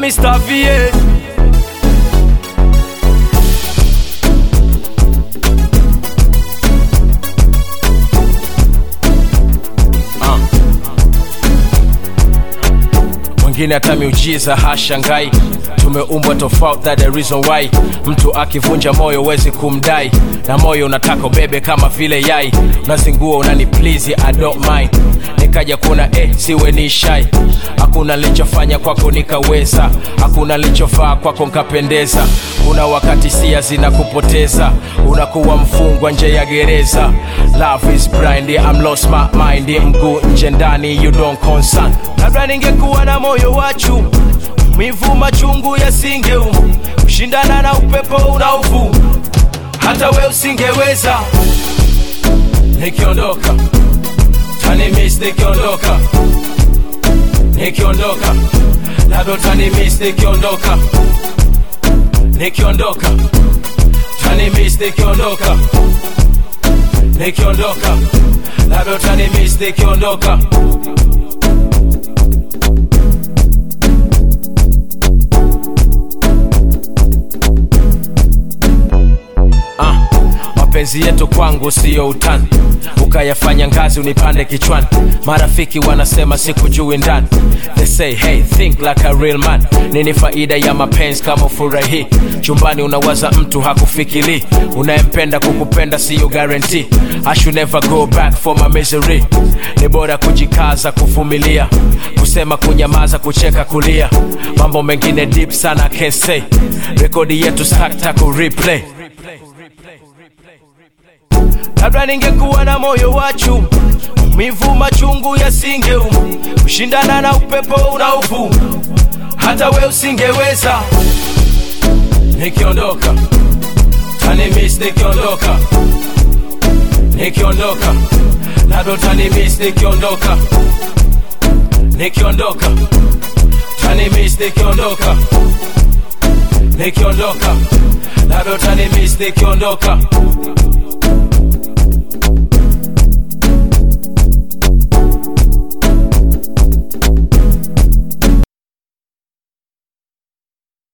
Mr. VA mwingine hata miujiza hashangai tumeumbwa tofauti that the reason why mtu akivunja moyo wezi kumdai na moyo unataka ubebe kama vile yai unazingua unani please I don't mind nikaja kuna eh, siwe ni shai hakuna nilichofanya kwako nikaweza hakuna nilichofaa kwako nkapendeza kuna wakati sia zinakupoteza unakuwa mfungwa nje ya gereza love is blind I'm lost my mind mguu nje ndani you don't concern labda ningekuwa na moyo wa chuma mivu machungu yasingeuma kushindana na upepo unaovuma hata we usingeweza nikiondoka tanimis nikiondoka nikiondoka labda utanimis nikiondoka nikiondoka tanimis nikiondoka nikiondoka labda utanimis nikiondoka Ah, mapenzi yetu kwangu siyo utani ukayafanya ngazi unipande kichwani marafiki wanasema sikujui ndani they say hey think like a real man nini faida ya mapenzi kama furahi chumbani unawaza mtu hakufikiri unayempenda kukupenda siyo guarantee I should never go back for my misery ni bora kujikaza kuvumilia kusema kunyamaza kucheka kulia mambo mengine deep sana I can't say rekodi yetu sakta ku replay labda ningekuwa na moyo wa chuma mivu machungu yasingeuma kushindana na upepo unaovuma hata we usingeweza nikiondoka tanimis nikiondoka nikiondoka labda utanimis nikiondoka nikiondoka tanimis nikiondoka nikiondoka labda utanimis nikiondoka